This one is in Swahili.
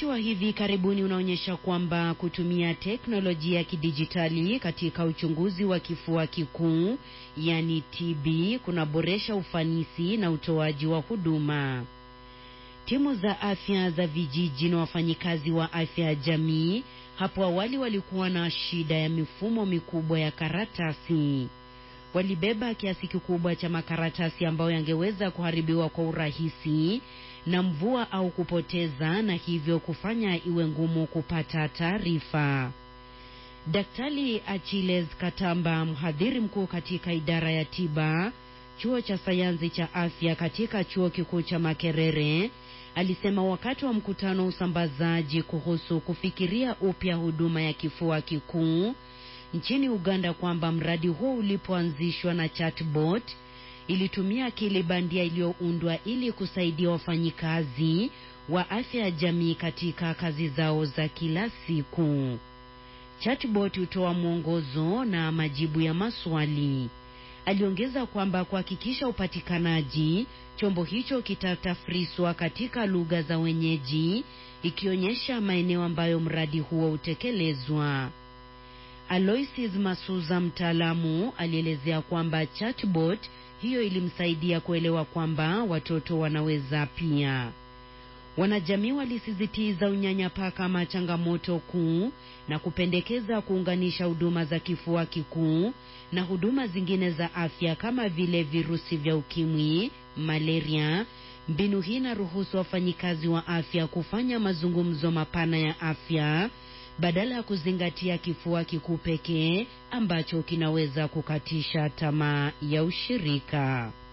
wa hivi karibuni unaonyesha kwamba kutumia teknolojia ya kidijitali katika uchunguzi wa kifua kikuu yani TB kunaboresha ufanisi na utoaji wa huduma. Timu za afya za vijiji na wafanyikazi wa afya ya jamii hapo awali walikuwa na shida ya mifumo mikubwa ya karatasi. Walibeba kiasi kikubwa cha makaratasi ambayo yangeweza kuharibiwa kwa urahisi na mvua au kupoteza na hivyo kufanya iwe ngumu kupata taarifa. Daktari Achilles Katamba, mhadhiri mkuu katika idara ya tiba chuo cha sayansi cha afya katika chuo kikuu cha Makerere, alisema wakati wa mkutano wa usambazaji kuhusu kufikiria upya huduma ya kifua kikuu nchini Uganda kwamba mradi huo ulipoanzishwa na chatbot ilitumia akili bandia iliyoundwa ili kusaidia wafanyikazi wa afya ya jamii katika kazi zao za kila siku. Chatbot hutoa mwongozo na majibu ya maswali. Aliongeza kwamba kuhakikisha upatikanaji, chombo hicho kitatafriswa katika lugha za wenyeji, ikionyesha maeneo ambayo mradi huo utekelezwa. Aloysius Masuza, mtaalamu, alielezea kwamba chatbot hiyo ilimsaidia kuelewa kwamba watoto wanaweza pia. Wanajamii walisisitiza unyanyapaa kama changamoto kuu na kupendekeza kuunganisha huduma za kifua kikuu na huduma zingine za afya kama vile virusi vya ukimwi, malaria. Mbinu hii inaruhusu wafanyikazi wa afya kufanya mazungumzo mapana ya afya badala ya kuzingatia kifua kikuu pekee ambacho kinaweza kukatisha tamaa ya ushirika.